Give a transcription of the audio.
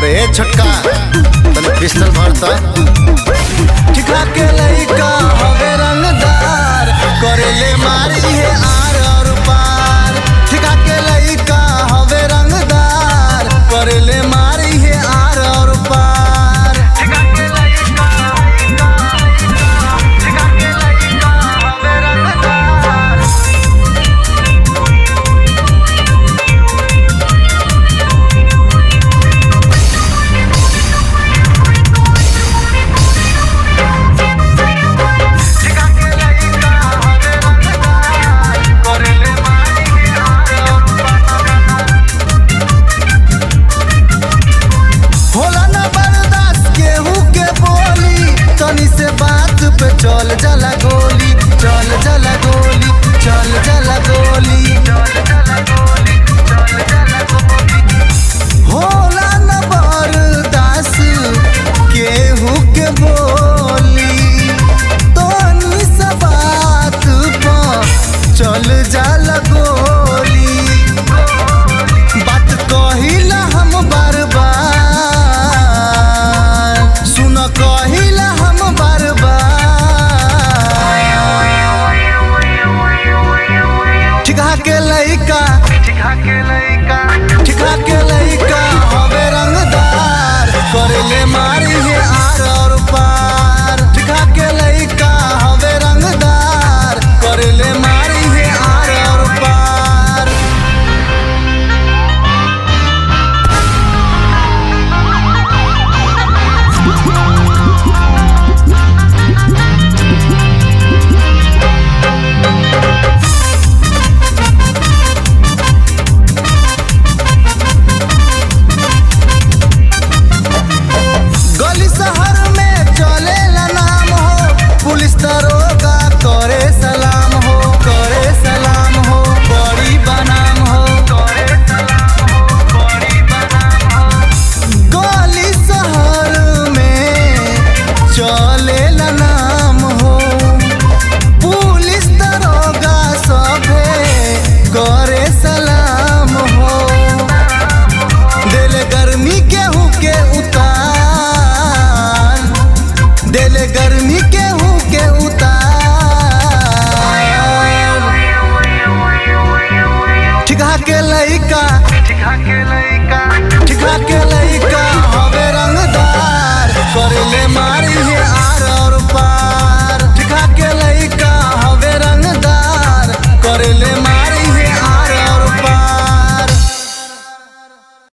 ए छोटका तने पिस्टल भरता ठिका के लइका हवे रंगदार करेले मारी है आर और पार ठिका के लइका हवे रंगदार करेले मारी है आर और पार ठिका के लइका ठिका के लइका हवे रंगदार ठिका के लइका हवे रंगदार करेले मारी है आर और पार होला ना बर्दाश्त केहू के बोली तनी से बात पे चल जाला